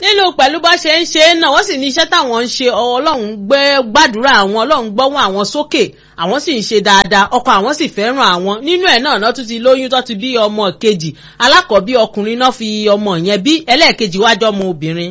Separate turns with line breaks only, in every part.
nínú pẹ̀lú bá ṣe ń ṣe é náà wọ́n sì ní iṣẹ́ táwọn ń ṣe ọlọ́run gbé gbàdúrà àwọn ọlọ́run gbọ́wọ́ àwọn sókè àwọn sì ń ṣe dáadáa ọkọ àwọn sì fẹ́ràn àwọn nínú ẹ̀ náà náà tún ti lóyún tó ti bí ọmọ kejì alákọ̀ọ́bí ọkùnrin náà fi ọmọ yẹn bí ẹlẹ́ẹ̀kejì wájọ́ ọmọ obìnrin.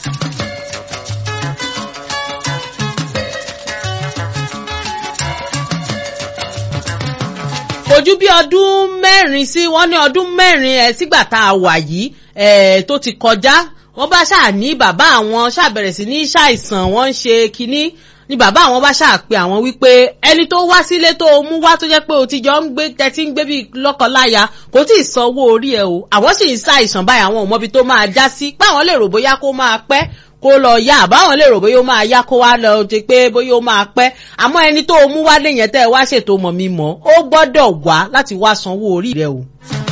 ojú bí ọdún mẹ́rin sí wọ́n ní ọdún mẹ́rin ẹ̀ sígbà tá a wà yìí ẹ̀ tó ti kọjá wọ́n bá ṣáà ní bàbá àwọn ṣàbẹ̀rẹ̀ sí ní ṣàìsàn wọ́n ń ṣe kínní ni bàbá àwọn bá ṣáà pe àwọn wípé ẹni tó wá sílé tó mú wá tó jẹ́ pé o ti jọ ń gbé tẹ́tí ń gbé bí lọ́kọláya kò tí ì sanwó orí ẹ̀ o àwọn sì ń ṣàìsàn báyìí àwọn ò mọbi tó máa já sí páwọn lè rò bóyá kó máa pẹ́ kó lọ yá àbáwọn lè rò bóyá ó máa yá kó wá lọ ti pé bóyá ó máa pẹ́ àmọ́ ẹni tó mú wálé yẹn tẹ́ ẹ wá ṣètò mọ̀ mi mọ̀ ó gbọ́dọ̀ wá láti wá sanwó orí rẹ o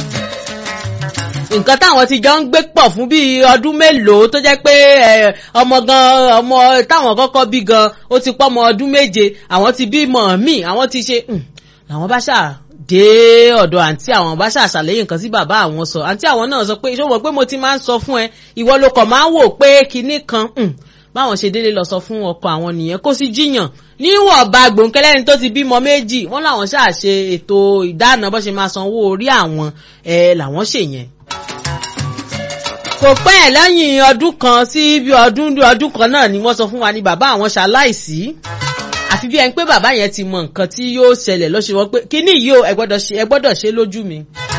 nǹkan táwọn ti jọ ń gbé pọ̀ fún bíi ọdún mélòó tó jẹ́ pé ọmọ gan ọmọ táwọn kọ́kọ́ bí gan ó ti pọ́ ọmọ ọdún méje àwọn ti bímọ míì àwọn ti ṣe làwọn bá ṣáà dé ọ̀dọ̀ àǹtí àwọn bá ṣáà ṣàlàyé nǹkan sí bàbá àwọn sọ àǹtí àwọn náà sọ pé ṣé o mọ̀ pé mo ti máa ń sọ fún ẹ ìwọ ló kàn máa ń wò pé kinní kan báwọn ṣe délé lọ sọ fún ọkọ àwọn nìyẹn kó sì jiyàn níwọ̀nba gbòǹkẹ́lẹ́ni tó ti bímọ méjì wọ́n làwọn ṣáà ṣe ètò ìdáná bó ṣe máa sanwó orí àwọn ẹ̀ làwọn ṣèyẹn kò pẹ́ ẹ̀ lẹ́yìn ọdún kan sí bí ọdún ọdún kan náà ni wọ́n sọ fún wa ní bàbá àwọn ṣaláìsí àfi bí ẹni pé bàbá yẹn ti mọ nǹkan tí yóò ṣẹlẹ̀ lọ́sẹ̀ wọ́n pé kíní yìí ó ẹ gbọ́dọ̀ ṣe lójú mi.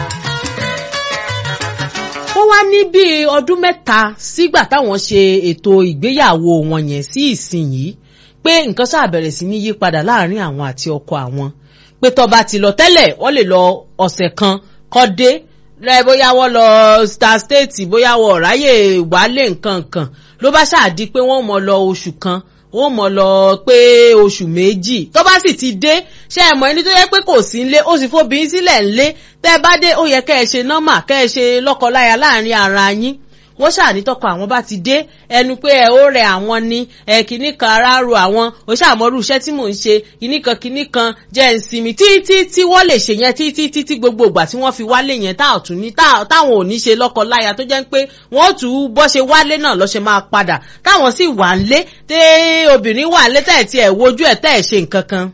wọ́n wá ní bíi ọdún mẹ́ta sígbà táwọn ṣe ètò ìgbéyàwó wọn yẹn sí ìsinyìí pé nǹkan ṣáà bẹ̀rẹ̀ sí ní yípadà láàrin àwọn àti ọkọ àwọn pé tọba ti lọ tẹ́lẹ̀ wọ́n lè lọ ọ̀sẹ̀ kan kọ́ dé rẹ bóyá wọ́n lọ star state bóyá wọ́n ráyè wálé nǹkan kan ló bá ṣáàdí pé wọ́n mọ̀ lọ oṣù kan wọ́n mọ̀ lọ pé oṣù méjì tó bá sì ti dé ṣe é mọ̀ ẹni tó yẹ pé kò sí nlé ó sì fóbìnrin sílẹ̀ nlé tẹ́ ẹ bá dé ó yẹ kẹ́ ẹ ṣe nọ́mà kẹ́ ẹ ṣe lọ́kọláya láàrin ara yín wọ́n ṣàní tọkọ àwọn bá ti dé ẹnu pé ẹ ó rẹ àwọn ní ẹ kìíní kan ara ro àwọn ó ṣàmọ́rú iṣẹ́ tí mò ń ṣe kìíní kan kìíní kan jẹ́ ń sinmi títí tí wọ́n lè ṣe yẹn títí títí gbogbo ìgbà tí wọ́n fi wálé yẹn tá ọ̀tún ní táwọn ò ní ṣe lọ́kọ láya tó jẹ́ pé wọ́n tù ú bọ́ ṣe wálé náà lọ́ ṣe máa padà táwọn sì wà ń lé tẹ́ obìnrin wà ń lé tẹ̀ tí ẹ̀ wojú ẹ̀ tẹ́ ẹ̀ ṣe nǹkan kan.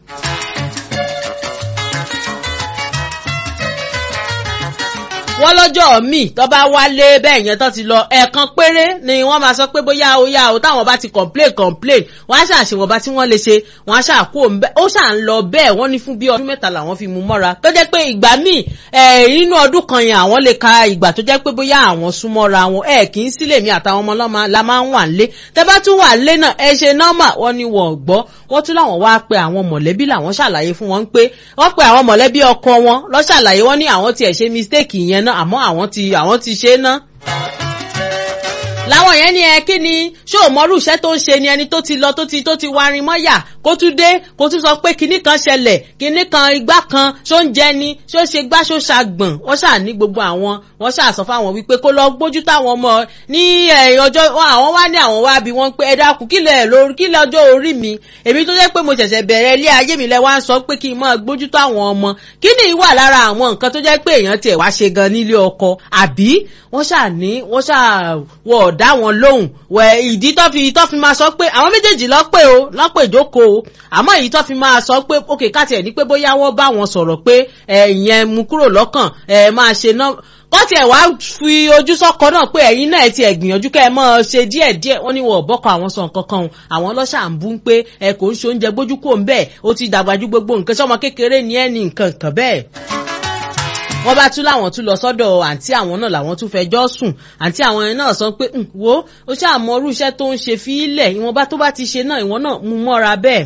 wọ́n lọ́jọ́ míì tó bá wálé bẹ́ẹ̀ yẹn tó ti lọ ẹ̀ẹ̀kan péré ni wọ́n máa sọ pé bóyá ó yá o táwọn bá ti complain complain wọ́n á ṣàṣewọ̀n bá tí wọ́n lè ṣe wọ́n á ṣàkó ó ṣà ń lọ bẹ́ẹ̀ wọ́n ní fún bí ọdún mẹ́ta làwọn fi mú mọ́ra tó jẹ́ pé ìgbà míì nínú ọdún kan yẹn àwọn lè ka ìgbà tó jẹ́ pé bóyá àwọn súnmọ́ra wọn ẹ̀ kì í sílẹ̀ mi àtàwọn ọmọ ọlọ́mọ la máa ń wà ń lé tẹ́ bá tún wà ń lé náà ẹ ṣe nọ́mà wọ́n ní wọ́n gbọ́ wọ́n tún láwọn wá pe àwọn mọ̀lẹ́bí làwọn ṣàlàyé fún wọn pé wọ́n pe àwọn mọ̀lẹ́bí ọkọ wọn lọ́ ṣàlàyé wọ́n ní àwọn tiẹ̀ ṣe mistake yẹn náà àmọ́ àwọn ti àwọn ti ṣe é ná láwọn yẹn ní ẹ kí ni ṣé ò mọrú iṣẹ́ tó ń ṣe ni ẹni tó ti lọ tó ti tó ti warin mọ́yà kó tún dé kó tún sọ pé kinní kan ṣẹlẹ̀ kinní kan igbá kan ṣó ń jẹ ni ṣó ṣe gbá ṣó ṣàgbọ̀n wọ́n ṣà ní gbogbo àwọn wọ́n ṣà sọ fáwọn wípé kó lọ gbójú táwọn ọmọ ní ọjọ́ àwọn wá ní àwọn wá bí wọ́n pé ẹ dákun kílẹ̀ lórí kílẹ̀ ọjọ́ orí mi èmi tó jẹ́ pé mo ṣẹ̀ṣẹ̀ bẹ̀rẹ̀ ilé ayé mi lẹ wá ń sọ pé kí n máa gbójú táwọn ọmọ kí ni ìwà lára àwọn nǹkan tó jẹ́ pé èèyàn tiẹ̀ wá ṣe gan nílé ọkọ àbí wọ́n ṣà ní wọ́n ṣà wọ̀ ọ̀dá wọn lóhùn wẹ̀ ìdí tó fi tó fi máa sọ pé àwọn méjèèjì lọ́pẹ́ o lọ́pẹ́ ìjókòó o àmọ́ èyí tó fi máa sọ pé òkè káàtì ẹ̀ ní pé bóyá wọ́n bá wọn sọ̀rọ̀ pé ìyẹn mú kúrò lọ́kàn ẹ̀ máa ṣe náà kọ́ tiẹ̀ wá fi ojú sọ́kọ náà pé ẹ̀yin náà ti ẹ̀ gbìyànjú kẹ́ ẹ mọ́ ṣe díẹ̀ díẹ̀ wọ́n ní wọn ò bọ́kọ àwọn sọ nǹkan kan àwọn ọlọ́ṣà ń bú ń pé ẹ kò ń ṣe oúnjẹ gbójú kò ń bẹ́ẹ̀ ó ti dàgbà ju gbogbo nǹkan sọ́mọ kékeré ní ẹ̀ ní nǹkan kan bẹ́ẹ̀ wọ́n bá tún láwọn tún lọ sọ́dọ̀ àǹtí àwọn náà làwọn tún fẹjọ́ sùn àǹtí àwọn yẹn náà sọ pé wo ó ṣáà mọ irú iṣẹ́ tó ń ṣe fi ilẹ̀ ìwọ̀nba tó bá ti ṣe náà ìwọ̀n náà mú mọ́ra bẹ́ẹ̀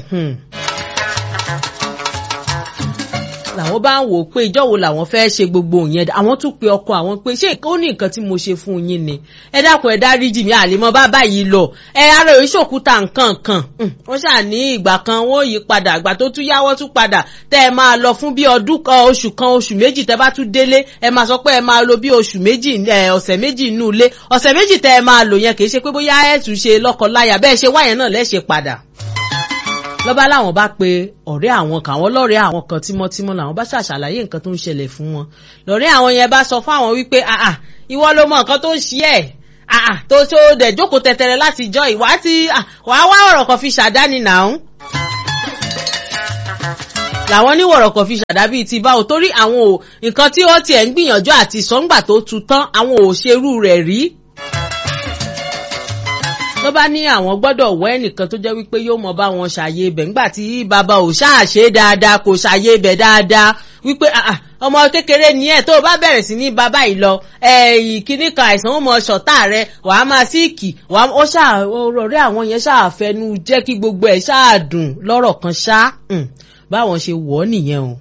làwọn bá ń wò ó pé ìjọ wo làwọn fẹ́ ṣe gbogbo yẹn àwọn tún pe ọkọ àwọn pé ṣé ó ní nǹkan tí mo ṣe fún yín ni ẹ dákun ẹ dáríjì mí àlèmọ bá báyìí lọ ẹ ara ò ṣòkúta nǹkan kan wọ́n ṣáà ní ìgbà kan wọ́n yí padà àgbà tó tún yáwọ́ tún padà tẹ́ ẹ máa lọ fún bí ọdún kan oṣù kan oṣù méjì tẹ́ bá tún délé ẹ máa sọ pé ẹ máa lo bí oṣù méjì ọ̀sẹ̀ méjì inú ilé ọ̀sẹ̀ méjì tẹ́ ẹ máa lò yẹn kì í ṣe pé bóyá ẹ tún ṣe lọ́kọ láya bẹ́ẹ̀ ṣe wáyẹn náà lẹ́ṣẹ̀ padà lọ́ba láwọn bá pe ọ̀rẹ́ àwọn kan àwọn lọ́rẹ́ àwọn kan tímọ́tímọ́ làwọn bá ṣàṣàlàyé nǹkan tó ń ṣẹlẹ̀ fún wọn lọ́rẹ́ àwọn yẹn bá sọ fún àwọn wípé àà ìwọ ló mọ nǹkan tó ń ṣe ẹ̀ àà tó tó dẹ̀ jókòó tẹ̀tẹ̀rẹ̀ láti jọ ìwà tí wàá wá ọ̀rọ̀ kan fi ṣàdáni nàún làwọn níwọ̀rọ̀ kan fi ṣàdá bíi ti báwo torí àwọn ò nǹkan tí ó tiẹ̀ ń gbìyànjú àti sọ́ngbà tó tu tán àwọn ò ṣerú rẹ̀ rí ló bá ní àwọn gbọ́dọ̀ wọ ẹnìkan tó jẹ́ wípé yóò mọ bá wọn ṣàyè ibẹ̀ ńgbà tí bàbá ò ṣáàṣe dáadáa kò ṣàyè ibẹ̀ dáadáa wípé ọmọ kékeré ni ẹ tó o bá bẹ̀rẹ̀ sí ní bàbá yìí lọ kíní kan àìsàn ó mọ ṣọ̀tá rẹ wàá máa síìkì wàá ó ṣáà ọ̀rẹ́ àwọn yẹn ṣáà fẹnu jẹ́ kí gbogbo ẹ̀ ṣáà dùn lọ́rọ̀ kan ṣá báwọn ṣe wọ̀ ọ́ nìyẹn o.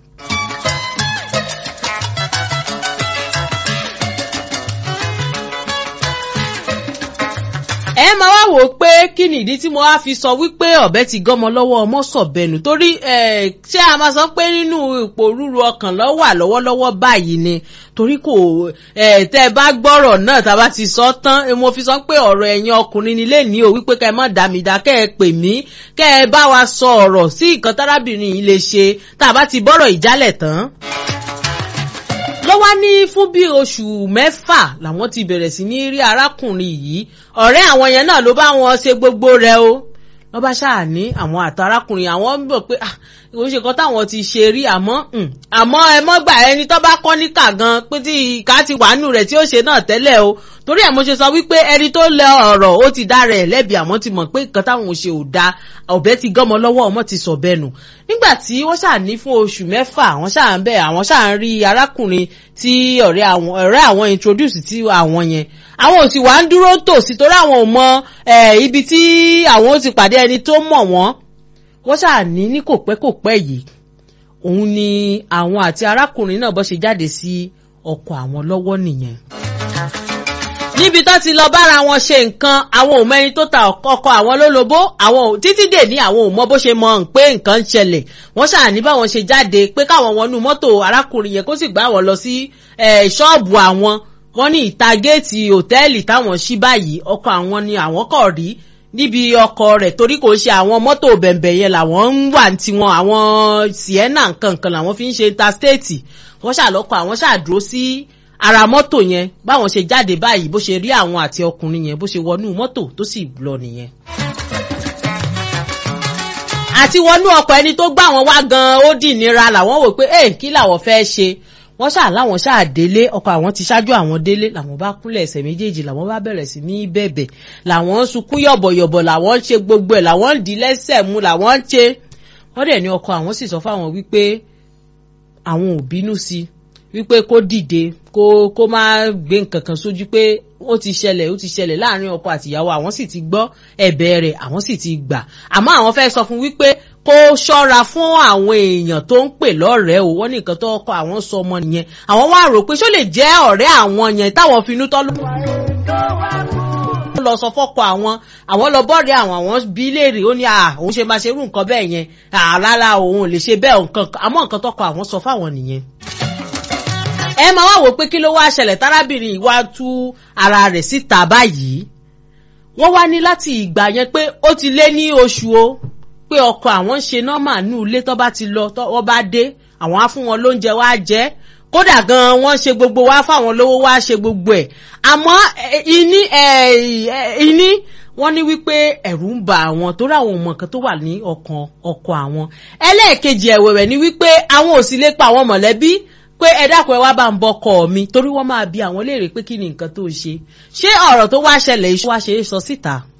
ẹ máa wá wò ó pé kí ni ìdí tí mo wá fi sọ wípé ọ̀bẹ ti gọ́mọ lọ́wọ́ ọmọ sọ̀bẹnu torí ṣé a máa sọ pé nínú ipò rúru ọkàn lọ́wọ́ àlọ́wọ́lọ́wọ́ báyìí ni torí kò tẹ́ ẹ bá gbọ́rọ̀ náà tá a bá ti sọ tán mo fi sọ pé ọ̀rọ̀ ẹ̀yin ọkùnrin nílé ní o wípé kẹ́ ẹ má dá mi dá kẹ́ ẹ pè mí kẹ́ ẹ bá wa sọ ọ̀rọ̀ sí nǹkan tárábìnrin yìí lè ṣe tá a bá ti bọ́rọ̀ ìjálẹ̀ tán ló wá ní fún bí oṣù mẹ́fà làwọn ti bẹ̀rẹ̀ sí ní rí arákùnrin yìí ọ̀rẹ́ àwọn yẹn náà ló bá wọn ṣe gbogbo rẹ̀ o ló bá ṣáà ní àwọn àtàrákùnrin àwọn ń bọ̀ pé kò ṣe kan táwọn ti ṣe rí àmọ́ àmọ́ ẹ mọ́ gbà ẹni tó bá kọ́ níkà gan pé tí ìka ti wà nù rẹ̀ tí ó ṣe náà tẹ́lẹ̀ o torí ẹ̀ mo ṣe sọ wípé ẹni tó lẹ ọ̀rọ̀ ó ti dá rẹ̀ lẹ́bi àmọ́ ti mọ̀ pé nǹkan táwọn ṣe ò da ọ̀bẹ ti gọ́mọ lọ́wọ́ ọmọ ti sọ bẹ́ẹ̀ nù nígbà tí wọ́n ṣáà ní fún oṣù mẹ́fà àwọn ṣáà ń bẹ̀ àwọn ṣáà ń rí arákùnrin tí ọ̀rẹ́ àwọn ọ̀rẹ́ àwọn introduce tí àwọn yẹn àwọn ò sì wá ń dúró tòsí torí àwọn ò mọ ibi tí àwọn ó ti pàdé ẹni tó mọ̀ wọ́n wọ́n ṣáà ní ní kò pẹ́ kò pẹ́ yìí òun ni àwọn àti arákùnrin náà bọ́ ṣe jáde sí ọkọ àwọn lọ́wọ́ nìyẹn níbi tó ti lọ bára wọn ṣe nǹkan àwọn ò mẹni tó ta ọkọ àwọn lólobó àwọn títí dè ní àwọn ò mọ bó ṣe mọ pé nǹkan ń ṣẹlẹ̀ wọ́n ṣáà ní báwọn ṣe jáde pé káwọn wọnú mọ́tò arákùnrin yẹn kó sì gbá wọn lọ sí ṣọ́ọ̀bù àwọn wọ́n ní ìta géètì òtẹ́ẹ̀lì táwọn ṣí báyìí ọkọ àwọn ni àwọn kọ̀ rí níbi ọkọ rẹ̀ torí kò ṣe àwọn mọ́tò bẹ̀m̀bẹ̀ yẹn làwọn ń wà ní tiwọn àwọn sienna nkankan làwọn fi ń ṣe interstate wọ́n ṣàlọ́kọ̀ àwọn ṣàdúró sí ara mọ́tò yẹn báwọn ṣe jáde báyìí bó ṣe rí àwọn àti ọkùnrin yẹn bó ṣe wọnú mọ́tò tó sì lọ nìyẹn. àti wọnú ọkọ̀ ẹni tó gbà wọn wá gan ó dì nira làwọn wò pé ẹ̀ kí làwọn fẹ́ ṣe wọ́n ṣáà láwọn ṣáà délé ọkọ̀ àwọn ti ṣáájú àwọn délé làwọn bá kúnlẹ̀ ẹsẹ̀ méjèèjì làwọn bá bẹ̀rẹ̀ sí ní bẹ̀bẹ̀ làwọn ń sunkún yọ̀bọ̀yọ̀bọ̀ làwọn ń ṣe gbogbo ẹ̀ làwọn ń di lẹ́sẹ̀ mú làwọn ń ṣe wọ́n dẹ̀ ní ọkọ̀ àwọn sì sọ fáwọn wípé àwọn ò bínú sí wípé kó dìde kó kó má gbé nǹkan kan sójú pé ó ti ṣẹlẹ̀ ó ti ṣẹlẹ̀ láàrin ọkọ àtìyàwó àwọn sì ti gbọ́ ẹ̀bẹ̀ rẹ̀ àwọn sì ti gbà àmọ́ àwọn fẹ́ sọ fún wípé kó ṣọ́ra fún àwọn èèyàn tó ń pè lọ́rẹ̀ẹ́ o wọ́n ní nǹkan tó kọ àwọn sọ ọmọ nìyẹn àwọn wá rò pé ṣó lè jẹ́ ọ̀rẹ́ àwọn yẹn táwọn finú tọ́ ló lọ sọ fọ́kọ àwọn àwọn lọ bọ́ọ̀rẹ́ àwọn àwọn bí léèrè ó ní òun ṣe máa ṣe irú nǹkan bẹ́ẹ̀ yẹn rárá òun ò lè ṣe bẹ́ẹ̀ nǹkan àmọ́ nǹkan tọkọ àwọn sọ fáwọn nìyẹn ẹ máa wá wò pé kí ló wá ṣẹlẹ̀ tárábìnrin wá tú ara rẹ̀ síta báyìí wọ́n wá ní láti ìgbà yẹn pé ó ti lé ní oṣù o pé ọkọ àwọn ń ṣe nọ́mà ní ilé tó bá ti lọ tó wọ́n bá dé àwọn á fún wọn lóúnjẹ wá jẹ́ kódà gan wọ́n ṣe gbogbo wá fáwọn lówó wá ṣe gbogbo ẹ̀ àmọ́ ìní ìní wọ́n ní wípé ẹ̀rù ń ba àwọn torí àwọn ọmọ kan tó wà ní ọkàn ọkọ àwọn ẹlẹ́ẹ̀kejì ẹ̀wẹ̀wẹ̀ ni wípé àwọn ò sì lè pa àwọn mọ̀lẹ́bí pé ẹ dákun ẹ wá bá ń bọkọ mi torí wọ́n máa bi àwọn léèrè pé kí ni nǹkan tó ṣe ṣé ọ̀rọ̀ tó wá ṣẹlẹ̀ iṣu wá ṣe é sọ síta.